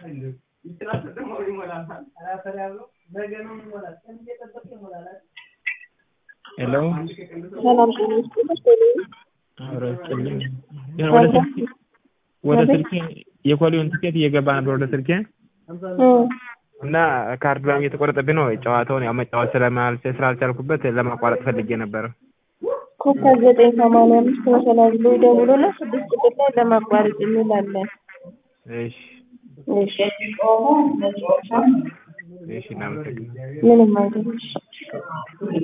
ሄሎ ሰላም ጤና ይስጥልኝ። አብሮ ይስጥልኝ። ግን ወደ ስልኬ ወደ ስልኬ የኮሊውን ትኬት እየገባ ነበር ወደ ስልኬ እና ካርድ ምናምን እየተቆረጠብኝ ነው። ጨዋታውን ያው መጫወት ስለማልችል ስላልቻልኩበት ለማቋረጥ ፈልጌ ነበረ። ኮከብ ዘጠኝ ሰማንያ አምስት መሰላል ብሎ ይደውሉና ስድስት ቁጥር ላይ ለማቋረጥ የሚል አለ። እሺ እሺ እሺ እናመሰግናለን። ምንም አይደለም።